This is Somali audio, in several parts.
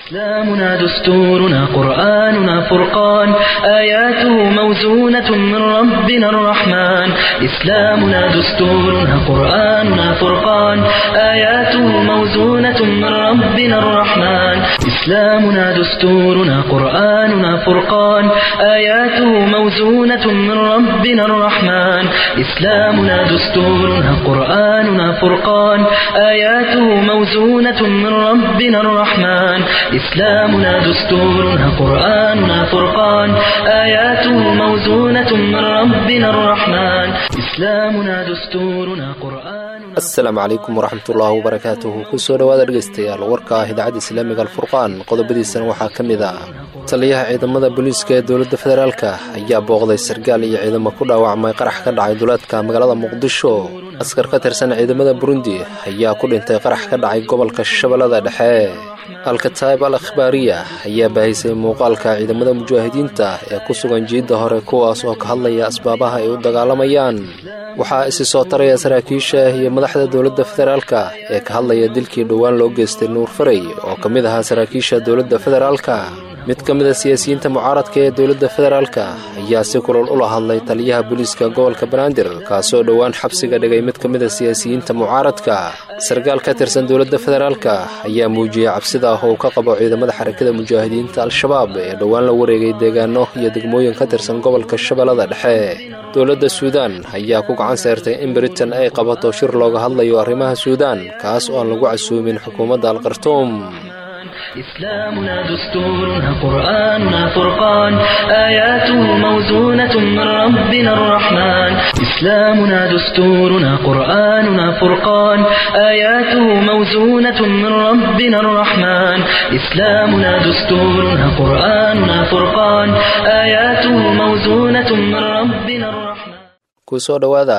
إسلامنا دستورنا قرآننا فرقان آياته موزونة من ربنا الرحمن إسلامنا دستورنا قرآننا فرقان آياته موزونة من ربنا الرحمن إسلامنا دستورنا قرآننا فرقان آياته موزونة من ربنا الرحمن إسلامنا دستورنا قرآننا فرقان آياته موزونة من ربنا الرحمن إسلامنا دستورنا قرآننا فرقان آياته موزونة من ربنا الرحمن إسلامنا دستورنا قرآننا asalaamu calaykum waraxmatullaahi wabarakaatuhu kusoo dhowaada dhegaystayaal warka ah idaacadda islaamiga alfurqaan qodobadiisana waxaa ka mid ah taliyaha ciidamada booliiska ee dowladda federaalka ayaa booqday sargaal iyo ciidamo ku dhaawacmay qarax ka dhacay duleedka magaalada muqdisho askar ka tirsan ciidamada burundi ayaa ku dhintay qarax ka dhacay gobolka shabeellada dhexe alkataib al akhbaariya ayaa baahisay muuqaalka ciidamada mujaahidiinta ee ku sugan jiidda hore kuwaas oo ka hadlaya asbaabaha ay u dagaalamayaan waxaa isi soo taraya saraakiisha iyo madaxda dowladda federaalka ee ka hadlaya dilkii dhowaan loo geystay nuur farey oo ka mid ahaa saraakiisha dowladda federaalka mid ka mid a siyaasiyiinta mucaaradka ee dowladda federaalka ayaa si kulol ula hadlay taliyaha booliiska gobolka banaadir kaasoo dhowaan xabsiga dhigay mid ka mid a siyaasiyiinta mucaaradka sarkaal ka tirsan dowladda federaalka ayaa muujiyey cabsida ah oo ka qabo ciidamada xarakada mujaahidiinta al-shabaab ee dhowaan la wareegay deegaano iyo degmooyin ka tirsan gobolka shabeellada dhexe dowladda suudaan ayaa ku gacan seertay in britain ay qabato shir looga hadlayo arrimaha suudaan kaas oo aan lagu casuumin xukuumadda alkartuum إسلامنا دستورنا قرآننا فرقان آياته موزونة من ربنا الرحمن إسلامنا دستورنا قرآننا فرقان آياته موزونة من ربنا الرحمن إسلامنا دستورنا قرآننا فرقان آياته موزونة من ربنا الرحمن kusoo dhowaada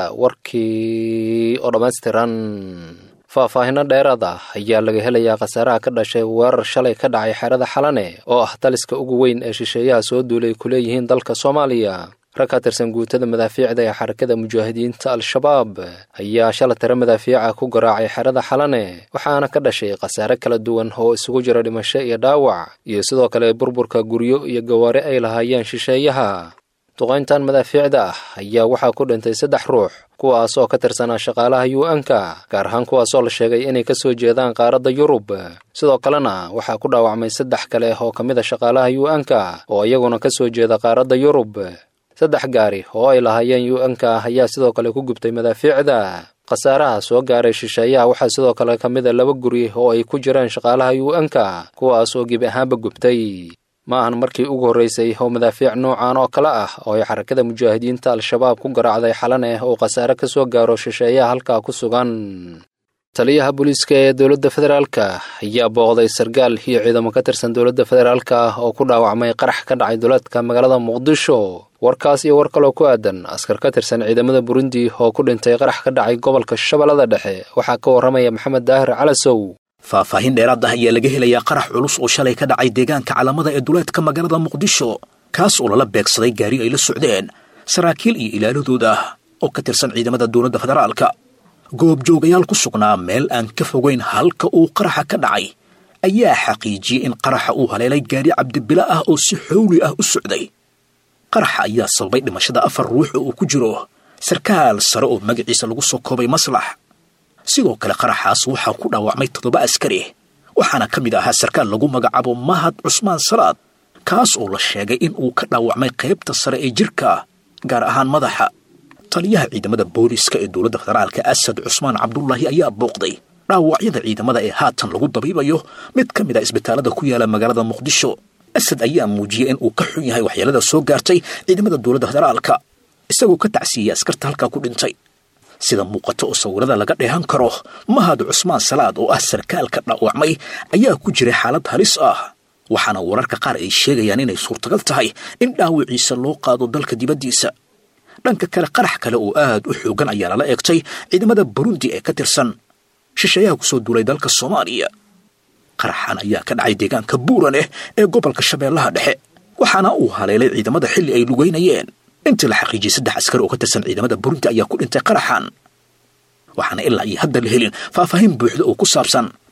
warkii oo dhammaystiran faahfaahinno dheeraada ayaa laga helayaa khasaaraha ka dhashay weerar shalay ka dhacay xerada xalane oo ah taliska ugu weyn ee shisheeyaha soo duulay ku leeyihiin dalka soomaaliya rag ka tirsan guutada madaafiicda ee xarakada mujaahidiinta al-shabaab ayaa shala tiro madaafiica ku garaacay xerada xalane waxaana ka dhashay khasaare kala duwan oo isugu jira dhimasho iyo dhaawac iyo sidoo kale burburka guryo iyo gawaare ay lahaayeen shisheeyaha duqayntan madaafiicda ah ayaa waxaa ku dhintay saddex ruux kuwaas oo ka tirsanaa shaqaalaha u n-ka gaar ahaan kuwaasoo la sheegay inay ka soo jeedaan qaaradda yurub sidoo kalena waxaa ku dhaawacmay saddex kale oo ka mid a shaqaalaha u n-ka oo iyaguna ka soo jeeda qaaradda yurub saddex gaari oo ay lahaayeen u n-ka ayaa sidoo kale ku gubtay madaafiicda khasaaraha soo gaaray shisheeyaha waxaa sidoo kale ka mid a laba guri oo ay ku jiraan shaqaalaha u n-ka kuwaas oo gebi ahaanba gubtay ma ahan markii ugu horraysay oo madaafiic noocan oo kale ah oo ay xarakada mujaahidiinta al-shabaab ku garaacday xalaneh oo khasaare ka soo gaaro shisheeyaha halkaa ku sugan taliyaha booliiska ee dowladda federaalka ayaa booqday sargaal iyo ciidamo ka tirsan dowladda federaalka oo ku dhaawacmay qarax ka dhacay duleedka magaalada muqdisho warkaas iyo war kaloo ku aadan askar ka tirsan ciidamada burundi oo ku dhintay qarax ka dhacay gobolka shabeellada dhexe waxaa ka warramaya maxamed daahir calasow faahfaahin dheeraad ah ayaa laga helayaa qarax culus oo shalay ka dhacay deegaanka calamada ee duleedka magaalada muqdisho kaas oo lala beegsaday gaari ay la socdeen saraakiil iyo ilaaladooda oo ka tirsan ciidamada dowladda federaalka goobjoogayaal ku sugnaa meel aan ka fogayn halka uu qaraxa ka dhacay ayaa xaqiijiyey in qaraxa uu haleelay gaari cabdibila ah oo si xowli ah u socday qaraxa ayaa sababay dhimashada afar ruux oo uu ku jiro sarkaal sare oo magaciisa lagu soo koobay maslax sidoo kale qaraxaas waxaa ku dhaawacmay toddoba askari waxaana ka mid ahaa sarkaal lagu magacaabo mahad cusmaan salaad kaas oo la sheegay in uu ka dhaawacmay qaybta sare ee jirka gaar ahaan madaxa taliyaha ciidamada booliiska ee dowladda federaalka asad cusmaan cabdulaahi ayaa booqday dhaawacyada ciidamada ee haatan lagu dabiibayo mid ka mid a isbitaalada ku yaala magaalada muqdisho asad ayaa muujiyey in uu ka xun yahay waxyeelada soo gaartay ciidamada dowladda federaalka isagoo ka tacsiiyey askarta halkaa ku dhintay sida muuqato oo sawirada laga dheehan karo mahad cusmaan salaad oo ah sarkaalka dhaawacmay ayaa ku jiray xaalad halis ah waxaana wararka qaar ay sheegayaan inay suurtagal tahay in dhaawiciisa loo qaado dalka dibaddiisa dhanka kale qarax kale oo aad u xoogan ayaa lala eegtay ciidamada burundi ee ka tirsan shisheeyaha kusoo duulay dalka soomaaliya qaraxan ayaa ka dhacay deegaanka buuraneh ee gobolka shabeellaha dhexe waxaana uu haleelay ciidamada xilli ay lugeynayeen intii la xaqiijiyey saddex askari oo ka tirsan ciidamada burundi ayaa ku dhintay qaraxan waxaana ilaa iyo hadda la helin faahfaahin buuxda oo ku saabsan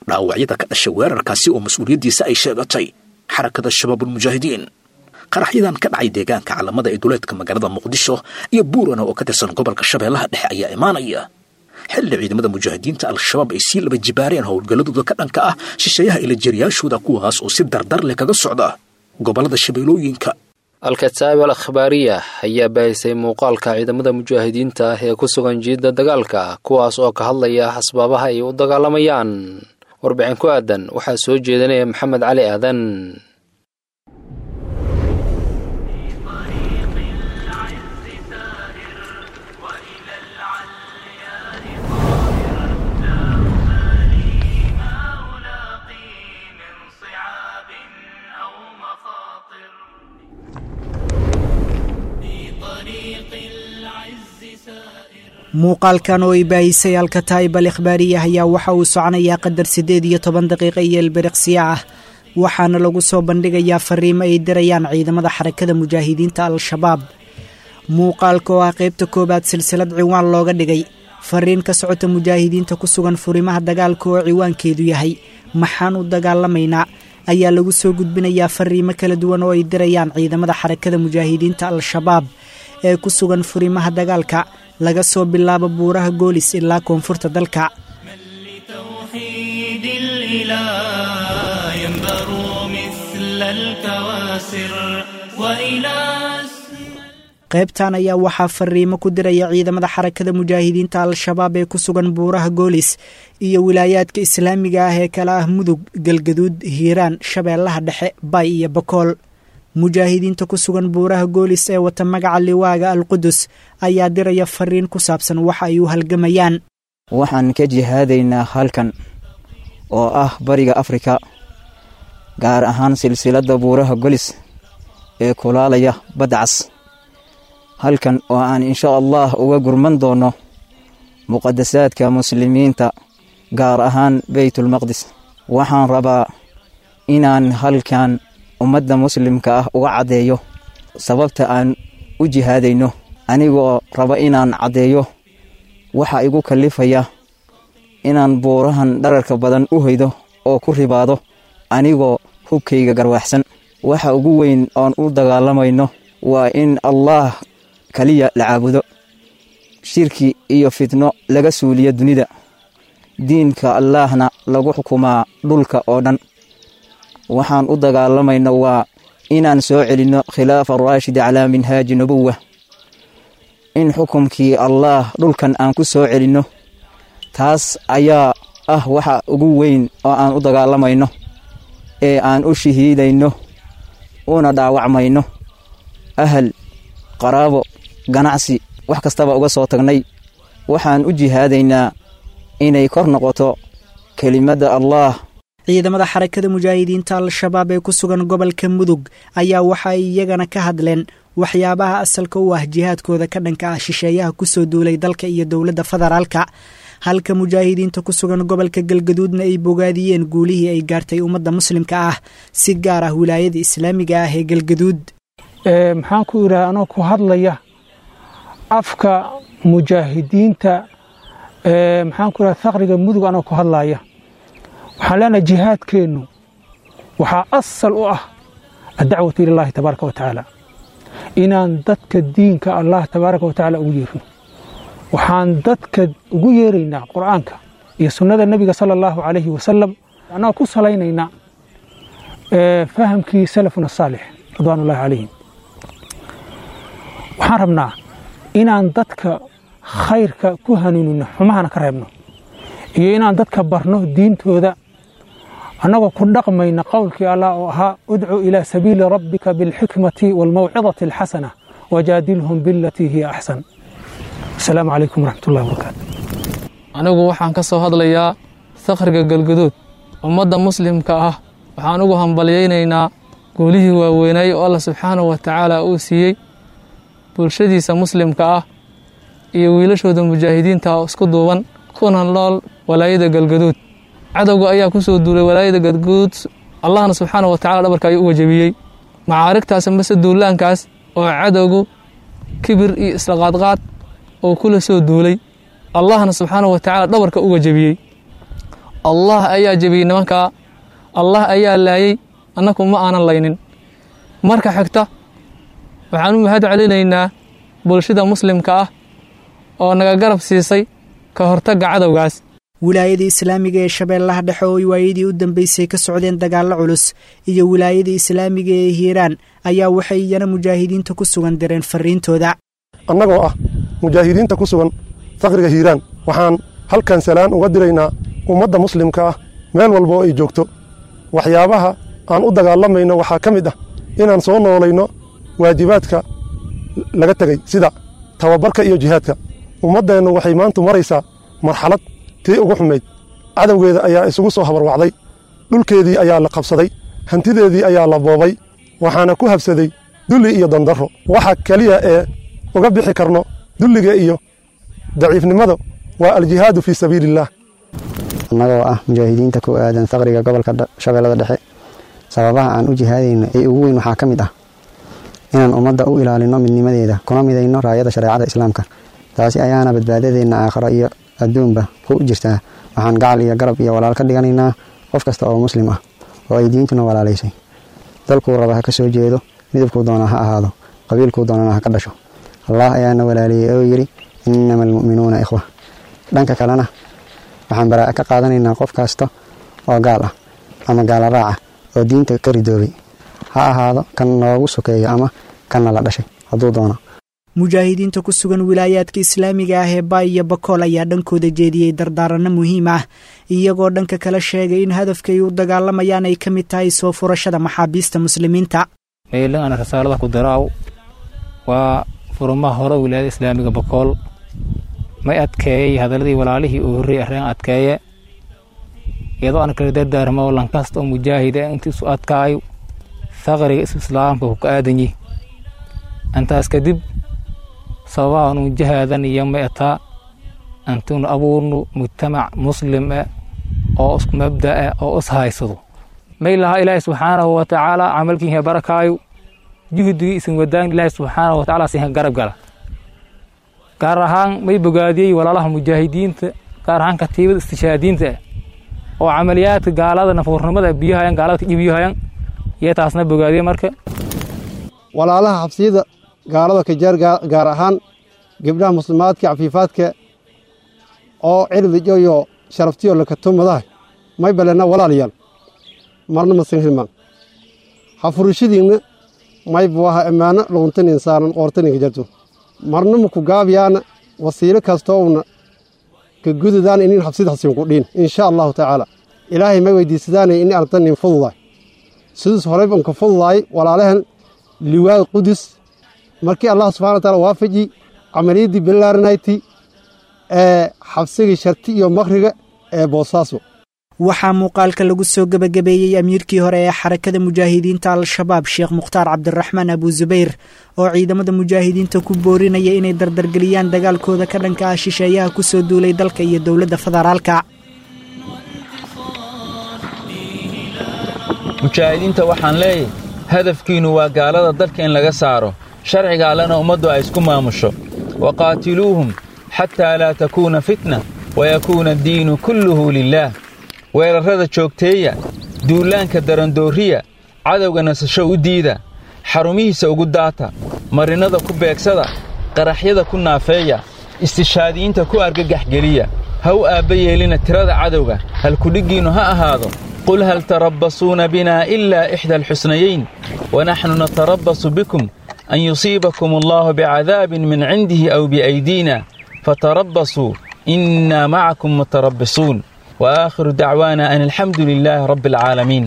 dhaawacyada ka dhashay weerarkaasi oo mas-uuliyaddiisa ay sheegatay xarakada shabaabulmujaahidiin qaraxyadan ka dhacay deegaanka calamada ee duleedka magaalada muqdisho iyo buurana oo ka tirsan gobolka shabeellaha dhexe ayaa imaanaya xilli ciidamada mujaahidiinta al-shabaab ay sii laba jibaareen howlgalladooda ka dhanka ah shisheeyaha ilajaryaashooda kuwaas oo si dardar leh kaga socda gobollada shabeellooyinka alkataab al akhbaariya ayaa baahisay muuqaalka ciidamada mujaahidiinta ah ee ku sugan jiidda dagaalka kuwaas oo ka hadlaya asbaabaha ay u dagaalamayaan warbixin ku aadan waxaa soo jeedinaya maxamed cali aadan muuqaalkan oo ay baahisay alkataa'ib al ikhbaariya ayaa waxa uu soconayaa qadar siddeed iyo toban daqiiqa iyo elberiqsiya ah waxaana lagu soo bandhigayaa fariimo ay dirayaan ciidamada xarakada mujaahidiinta al-shabaab muuqaalka oo ah qaybta koowaad silsilad ciwaan looga dhigay fariin ka socota mujaahidiinta ku sugan furimaha dagaalka oo ciwaankeedu yahay maxaan u dagaalamaynaa ayaa lagu soo gudbinayaa fariimo kala duwan oo ay dirayaan ciidamada xarakada mujaahidiinta al-shabaab ee ku sugan furimaha dagaalka laga soo bilaabo buuraha goolis ilaa koonfurta dalka qaybtan ayaa waxaa fariimo ku diraya ciidamada xarakada mujaahidiinta al-shabaab ee ku sugan buuraha goolis iyo wilaayaadka islaamiga ah ee kala ah mudug galgaduud hiiraan shabeellaha dhexe bay iyo bakool mujaahidiinta ku sugan buuraha goolis ee wata magaca liwaaga alqudus ayaa diraya fariin ku saabsan waxa ay u halgamayaan waxaan ka jihaadaynaa halkan oo ah bariga afrika gaar ahaan silsiladda buuraha golis ee kulaalaya badcas halkan oo aan insha allah uga gurman doono muqadasaadka muslimiinta gaar ahaan beytulmaqdis waxaan rabaa inaan halkan ummadda muslimka ah uga caddeeyo sababta aan u jihaadayno anigoo raba inaan caddeeyo waxa igu kallifaya inaan buurahan dhararka badan u hoydo oo ku ribaado anigoo hubkayga garwaaxsan waxa ugu weyn oon u dagaalamayno waa in allaah kaliya la caabudo shirki iyo fitno laga suuliyo dunida diinka allaahna lagu xukumaa dhulka oo dhan waxaan u dagaalamayno waa inaan soo celinno khilaafa raashid calaa minhaaji nubuwa in xukumkii allaah dhulkan aan ku soo celinno taas ayaa ah waxa ugu weyn oo aan u dagaalamayno ee aan u shahiidayno una dhaawacmayno ahal qaraabo ganacsi wax kastaba uga soo tagnay waxaan u jihaadaynaa inay kor noqoto kelimadda allaah ciidamada xarakada mujaahidiinta al-shabaab ee ku sugan gobolka mudug ayaa waxa ay iyagana ka hadleen waxyaabaha asalka u ah jihaadkooda ka dhanka ah shisheeyaha kusoo duulay dalka iyo dowladda federaalka halka mujaahidiinta ku sugan gobolka galgaduudna ay bogaadiyeen guulihii ay gaartay ummadda muslimka ah si gaar ah wilaayada islaamiga ah ee galgaduud maxaan ku idhaha anoo ku hadlaya afka mujaahidiinta maxaan ku idhaha thaqriga mudug anoo ku hadlaya waxaan leenahay jihaadkeennu waxaa asal u ah addacwatu ilallaahi tabaaraka wa tacaala inaan dadka diinka allah tabaaraka wa tacaala ugu yeerno waxaan dadka ugu yeeraynaa qur'aanka iyo sunnada nebiga sala allahu calayhi wasalam annagoo ku salaynaynaa fahamkii salafuna saalix ridwaanullahi calayhim waxaan rabnaa inaan dadka khayrka ku hanuunino xumahana ka reebno iyo inaan dadka barno diintooda annagoo ku dhaqmayna qowlkii allah oo ahaa udcu ilaa sabiili rabbika bilxikmati waalmawcidati alxasana wajaadilhum bilatii hiya axsan asalaamu calaykum waraxmatullahi wabarakaatu anigu waxaan ka soo hadlayaa sakhriga galgaduud ummadda muslimka ah waxaan ugu hambalyaynaynaa guulihii waaweynay oo alla subxaanahu wa tacaala uu siiyey bulshadiisa muslimka ah iyo wiilashooda mujaahidiinta oo isku duuban kuna nool walaayada galgaduud cadowga ayaa ku soo duulay walaayada galgaduud allahna subxaanahu wa tacala dhabarka ayuu uga jebiyey macaarigtaas mase duulaankaas oo cadowgu kibir iyo islaqaadqaad oo kula soo duulay allahna subxaanahu wa tacaala dhabarka uga jebiyey allah ayaa jebiyey nimankaa allah ayaa laayey annaku ma aanan laynin marka xigta waxaan u mahad celinaynaa bulshada muslimka ah oo naga garab siisay ka hortagga cadowgaas wilaayada islaamiga ee shabeellaha dhexe oo waayadii u dambeysay ka socdeen dagaallo culus iyo wilaayada islaamiga ee hiiraan ayaa waxay iyana mujaahidiinta ku sugan direen fariintooda annagoo ah mujaahidiinta ku sugan faqriga hiiraan waxaan halkan salaan uga diraynaa ummadda muslimka ah meel walba oo ay joogto waxyaabaha aan u dagaalamayno waxaa ka mid ah inaan soo noolayno waajibaadka laga tegey sida tababarka iyo jihaadka ummaddeennu waxay maantu maraysaa marxalad tii ugu xumayd cadowgeeda ayaa isugu soo habarwacday dhulkeedii ayaa la qabsaday hantideedii ayaa la boobay waxaana ku habsaday dulli iyo dandarro waxa keliya ee uga bixi karno dulliga iyo daciifnimada waa aljihaadu fii sabiiliillaah annagoo ah mujaahidiinta ku aadan faqriga gobolka shabeellada dhexe sababaha aan u jihaadayno ee ugu weyn waxaa ka mid ah inaan ummadda u ilaalino midnimadeeda kuna midayno raayada shareecada islaamka taasi ayaana badbaadadeenna aakhiro iyo adduunba ku jirtaa waxaan gacal iyo garab iyo walaal ka dhiganaynaa qof kasta oo muslim ah oo ay diintuna walaalaysay dalkuu raba ha ka soo jeedo midabkuu doona ha ahaado qabiilkuu doonana ha ka dhasho allah ayaana walaaliyey oo yidhi innama almu'minuuna ikhwa dhanka kalena waxaan baraa'a ka qaadanaynaa qof kasta oo gaal ah ama gaala raaca oo diinta ka ridoobay ha ahaado kan noogu sokeeyo ama kanna la dhashay hadduu doono mujaahidiinta ku sugan wilaayaadka islaamiga ah ee baay iyo bakool ayaa dhankooda jeediyey dardaaranno muhiim ah iyagoo dhanka kala sheegay in hadafkay u dagaalamayaan ay ka mid tahay soo furashada maxaabiista muslimiinta meelan ana rasaalada ku daraaw waa furumaha hore wilaayada islaamiga bakool may adkeeyey hadaladii walaalihii uu horreeyey arrin adkeeye iyadoo aan kala dardaarmo lankasta oo mujaahida intiisu adkaayo faqriga isu islaamka ku ka aadanyi intaas kadib sababaha anu jahaadan iyo may ataa antunu abuurnu mujtamac muslim eh oo isku mabda eh oo is haysado may lahaa ilaahi subxaanahu wa tacaala camalkiinka barakaayo juhdigii isin wadaan ilaahi subxaanahu wa tacaala siinka garab gala gaar ahaan may bogaadiyey walaalaha mujaahidiinta gaar ahaan katiibada istishaadiinta ah oo camaliyaadka gaalada nafuurnimada biyahayan gaalada ka iibyahayan iyo taasna bogaadiyey marka walaalaha xabsiyada gaalada kajaar gaar ahaan gebdhaha muslimaadka cafiifaadka oo cirdijo iyo sharaftiyo lakatumadaha may balena walaalayaal marna masan hilmaan hafurishadiinna may buaha ammaano luuntan insaanan qoortaninka jarto marna maku gaabiyaana wasiilo kastoowna ka gududaan inin habsida hasin ku dhiin insha allahu tacaala ilaahay may weydiisadaanay in aragtanin fududaay sidaas horey ban ka fududaay walaalahan liwaad qudus markii allah subxana wa taala waafaji camaliyaddii bilaaranayti ee xabsigii sharti iyo makriga ee boosaaso waxaa muuqaalka lagu soo gebagabeeyey amiirkii hore ee xarakada mujaahidiinta al-shabaab sheekh mukhtaar cabdiraxmaan abuusubayr oo ciidamada mujaahidiinta ku boorinaya inay dardargeliyaan dagaalkooda ka dhanka ah shisheeyaha ku soo duulay dalka iyo dowladda federaalka mujaahidiinta waxaan leeyahay hadafkiinnu waa gaalada dalka in laga saaro sharciga allena ummaddu ay isku maamusho waqaatiluuhum xataa laa takuuna fitna wayakuuna addiinu kulluhu lilaah weerarrada joogteeya duulaanka darandooriya cadowga nasasho u diida xarumihiisa ugu daata marinnada ku beegsada qaraxyada ku naafeeya istishaadiyiinta ku argagaxgeliya ha u aabba yeelina tirada cadowga halkudhiggiinnu ha ahaado qul hal tarabbasuuna binaa ilaa ixda alxusnayayn wanaxnu natarabbasu bikum an yusiibakum allaahu bicadaabin min cindihi aw biaydiina fatarabbasuu innaa macakum mutarabbisuun وآخر دعوانا أن الحمد لله رب العالمين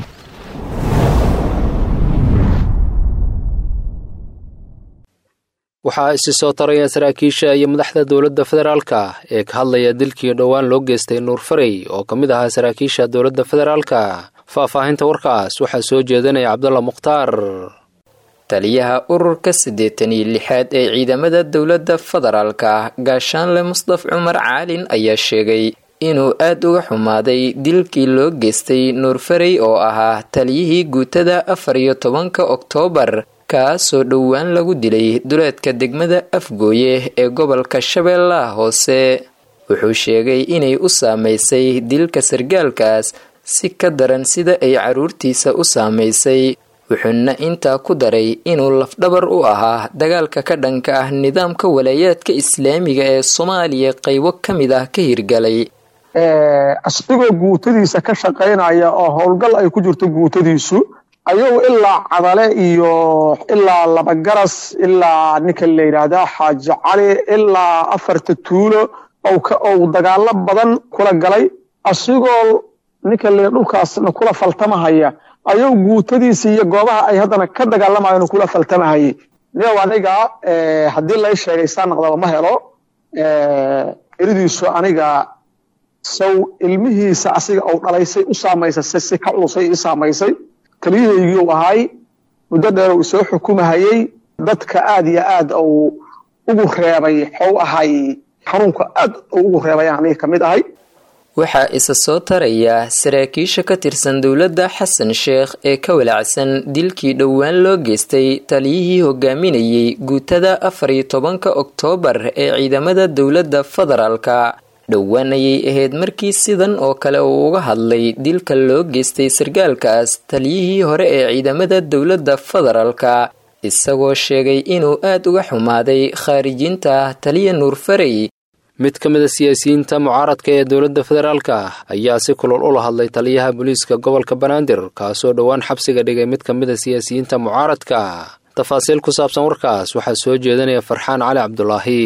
waxaa isi soo taraya saraakiisha iyo madaxda dowladda federaalka ee ka hadlaya dilkii dhowaan loo geystay nuur farey oo ka mid ahaa saraakiisha dowladda federaalka faahfaahinta warkaas waxaa soo jeedinaya cabdulla mukhtaar taliyaha ururka siddeetan iyo lixaad ee ciidamada dowladda federaalka gaashaanle mustaf cumar caalin ayaa sheegay inuu aad uga xumaaday dilkii loo geystay nuur farey oo ahaa taliyihii guutada afar iyo tobanka oktoobar kaasoo dhowaan lagu dilay duleedka degmada afgooye ee gobolka shabeellaha hoose wuxuu sheegay inay u saamaysay dilka sargaalkaas si ka daran sida ay carruurtiisa u saamaysay wuxuuna intaa ku daray inuu lafdhabar u ahaa dagaalka ka dhanka ah nidaamka walaayaadka islaamiga ee soomaaliya qaybo ka mid ah ka hirgalay asagoo guutadiisa ka shaqaynaya oo howlgal ay ku jirto guutadiisu ayagu ilaa cadale iyo ilaa labagaras ilaa ninka la yidhaahdaa xaaji cali ilaa afarta tuulo ou dagaalo badan kula galay asigoo ninka la dhulkaasna kula faltamahaya ayuu guutadiisa iyo goobaha ay haddana ka dagaalamayan kula faltamahayay niyow aniga haddii lay sheegay saa naqdaba ma helo eridiisu aniga sow ilmihiisa asiga ou dhalaysay u saamaysay si si ka culusay ii saamaysay taliyahaygii ahay muddo dheer uu soo xukumahayey dadka aad iyo aad uu ugu reebay xou ahay xanuunka aad uu ugu reebay aniga ka mid ahay waxaa isa soo taraya saraakiisha ka tirsan dowladda xasan sheekh ee ka walacsan dilkii dhowaan loo geystay taliyihii hogaaminayay guutada afar iyo tobanka oktoobar ee ciidamada dowladda federaalka dhowaan ayay ahayd markii sidan oo kale uu uga hadlay dilka loo geystay sargaalkaas taliyihii hore ee ciidamada dowladda federaalka isagoo sheegay inuu aad uga xumaaday khaarijinta taliya nuur farey mid ka mid a siyaasiyiinta mucaaradka ee dowladda federaalka ayaa si kulol ula hadlay taliyaha booliiska gobolka banaadir kaasoo dhowaan xabsiga dhigay mid ka mid a siyaasiyiinta mucaaradka tafaasiil ku saabsan warkaas waxaa soo jeedinaya farxaan cali cabdulaahi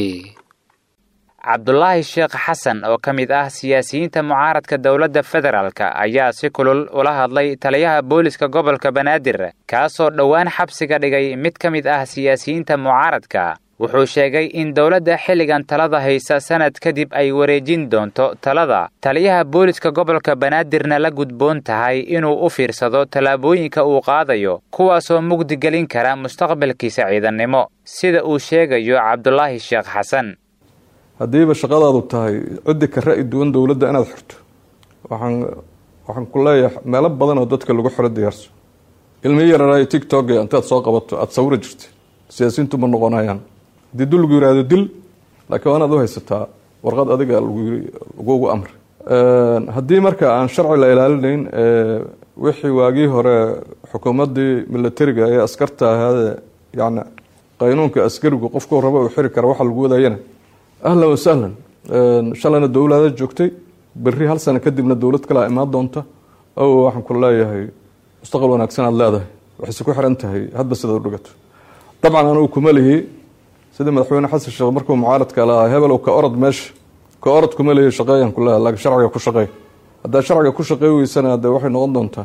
cabdulaahi sheekh xasan oo ka mid ah siyaasiyiinta mucaaradka dowladda federaalk ayaa si kulul ula hadlay taliyaha booliska gobolka banaadir kaasoo dhowaan xabsiga dhigay mid ka mid ah siyaasiyiinta mucaaradka wuxuu sheegay in dowladda xilligan talada haysa sanad kadib ay wareejin doonto talada taliyaha booliska gobolka banaadirna la gudboon tahay inuu u fiirsado tallaabooyinka uu qaadayo kuwaasoo mugdigelin kara mustaqbalkiisa ciidannimo sida uu sheegayo cabdulaahi sheekh xasan haddiiba shaqadaadu tahay ciddi ka ra'yi duwan dowladda inaad xirto waxaan waxaan ku leeyahay meelo badan oo dadka lagu xiro diyaarso ilmi yararaayo tictok intaad soo qabato aada sawira jirta siyaasiyiintu ma noqonayaan haddii dul lagu yihahdo dil laakiin waa inaad u haysataa warqad adiga lagugu amray haddii marka aan sharci la ilaalinayn wixii waagii hore xukuumaddii milatariga ee askarta ahaadee yani qaynuunka askarigu qofku raba uu xiri kara waxa lagu wadayana ahlan wasahlan shalayna dowlada joogtay berri hal sano kadibna dowlad kalea imaan doonta o waxaan ku leeyahay mustaqbal wanaagsan aad leedahay waxayse ku xiran tahay hadba sidaad u dhigato dabcan anugu kuma lihi sidii madaxweyne xasan sheekh markuu mucaaradka lahaa hebel ka orod meesha ka orod kuma lihi shaqeeyaan ku leeyahay laakiin sharciga ku shaqeey haddaa sharciga ku shaqey weysana dee waxay noqon doontaa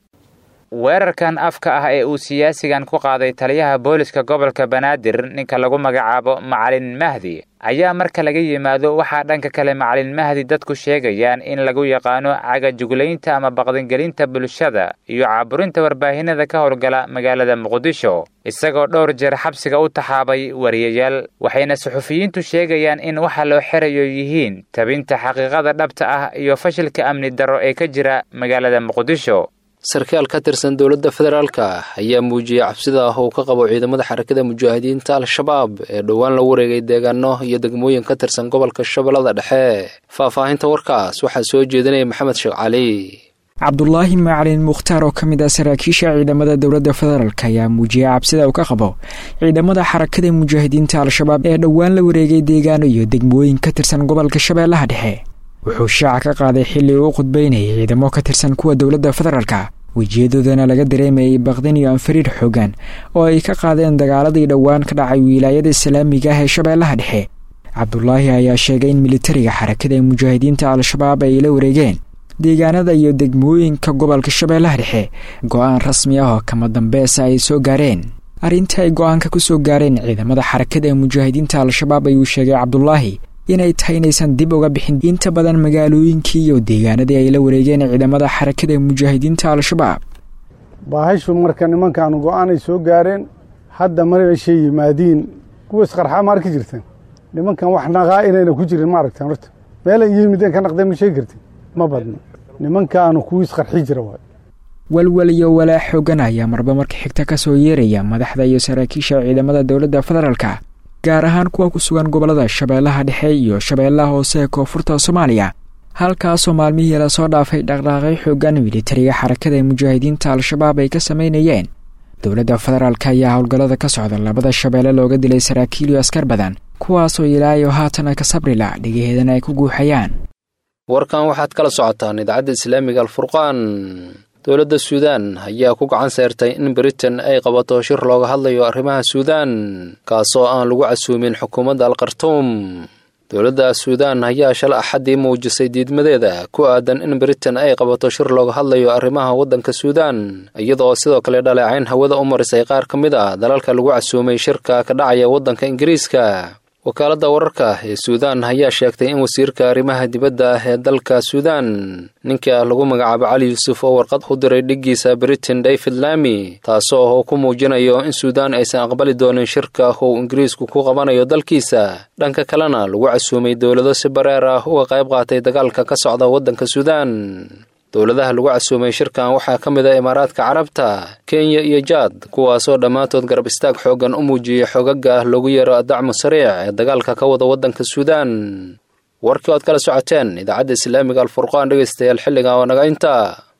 weerarkan afka ah ee uu siyaasigan ku qaaday taliyaha booliska gobolka banaadir ninka lagu magacaabo macalin mahdi ayaa marka laga yimaado waxaa dhanka kale macalin mahdi dadku sheegayaan in lagu yaqaano cagajuglaynta ama baqdingelinta bulshada iyo caaburinta warbaahinada ka howlgala magaalada muqdisho isagoo dhowr jeer xabsiga u taxaabay wariyayaal waxayna suxufiyiintu sheegayaan in waxa loo xerayo yihiin tabinta xaqiiqada dhabta ah iyo fashilka amni darro ee ka jira magaalada muqdisho sarkaal ka tirsan dowladda federaalka ayaa muujiyey cabsida ah uu ka qabo ciidamada xarakada mujaahidiinta al-shabaab ee dhowaan la wareegay deegaano iyo degmooyin ka tirsan gobolka shabeellada dhexe faahfaahinta warkaas waxaa soo jeedinaya maxamed sheekh cali cabdulaahi macalin mukhtaar oo ka mid ah saraakiisha ciidamada dowladda federaalk ayaa muujiyey cabsida uu ka qabo ciidamada xarakada mujaahidiinta al-shabaab ee dhowaan la wareegay deegaano iyo degmooyin ka tirsan gobolka shabeellaha dhexe wuxuu shaaca ka qaaday xilli uu u khudbaynayay ciidamo ka tirsan kuwa dowladda federaalka wejiyadoodana laga dareemayay baqdin iyo anfariir xoogan oo ay ka qaadeen dagaaladii dhowaan ka dhacay wilaayada islaamiga ah ee shabeellaha dhexe cabdulaahi ayaa sheegay in militariga xarakada mujaahidiinta al-shabaab ay la wareegeen deegaanada iyo degmooyinka gobolka shabeellaha dhexe go-aan rasmi ah oo kama dambeesa ay soo gaareen arrinta ay go-aanka ku soo gaareen ciidamada xarakada mujaahidiinta al-shabaab ayuu sheegay cabdulaahi inay tahay inaysan dib uga bixin inta badan magaalooyinkii iyo deegaanadii ay la wareegeen ciidamada xarakada mujaahidiinta al-shabaab baahashu marka nimankaanu go-aanay soo gaareen hadda marashay yimaadiin kuwa isqarxaa ma arki jirteen nimankan wax naqaa inayna ku jirin ma aragteen horta meelay yimideen ka naqdeen ma sheegi kartin ma badno nimankaanu kuwii isqarxi jira waay walwal iyo walaa xoogan ayaa marba marka xigta ka soo yeeraya madaxda iyo saraakiisha ciidamada dowladda federaalka gaar ahaan kuwa ku sugan gobollada shabeellaha dhexe iyo shabeellaha hoose ee koonfurta soomaaliya halkaasoo maalmihii lasoo dhaafay dhaqdhaaqay xoogan militariga xarakada mujaahidiinta al-shabaab ay ka samaynayeen dowladda federaalk ayaa howlgallada ka socda labada shabeelle looga dilay saraakiil iyo askar badan kuwaasoo ilaayo haatan ka sabrila dhigaheedana ay ku guuxayaan warkan waxaad kala socotaan idaacadda islaamiga alfurqaan dowladda suudaan ayaa ku gacan seertay in britain ay qabato shir looga hadlayo arrimaha suudaan kaasoo aan lagu casuumin xukuumadda alkhartuum dowladda suudaan ayaa shala axaddii muujisay diidmadeeda ku aadan in britain ay qabato shir looga hadlayo arrimaha waddanka suudaan iyadoo sidoo kale dhaleecayn hawada u marisay qaar ka mid a dalalka lagu casuumay shirka ka dhacaya waddanka ingiriiska wakaaladda wararka ee suudaan ayaa sheegtay in wasiirka arrimaha dibadda ah ee dalka suudaan ninka lagu magacaabo cali yuusuf oo warqad u diray dhiggiisa britain david lami taasoo uu ku muujinayo in suudaan aysan aqbali doonin shirka uu ingiriisku ku qabanayo dalkiisa dhanka kalena lagu casuumay dowlado si bareer ah uga qayb qaatay dagaalka ka socda waddanka suudaan dowladaha lagu casuumay shirkan waxaa ka mid a imaaraadka carabta kenya iyo jaad kuwaasoo dhammaantood garab istaag xooggan u muujiyey xogaga ah loogu yeero adacmu sariic ee dagaalka ka wada waddanka suudaan warkii oad kala socoteen idaacadda islaamiga alfurqaan dhegaystayaal xilligan waa naga inta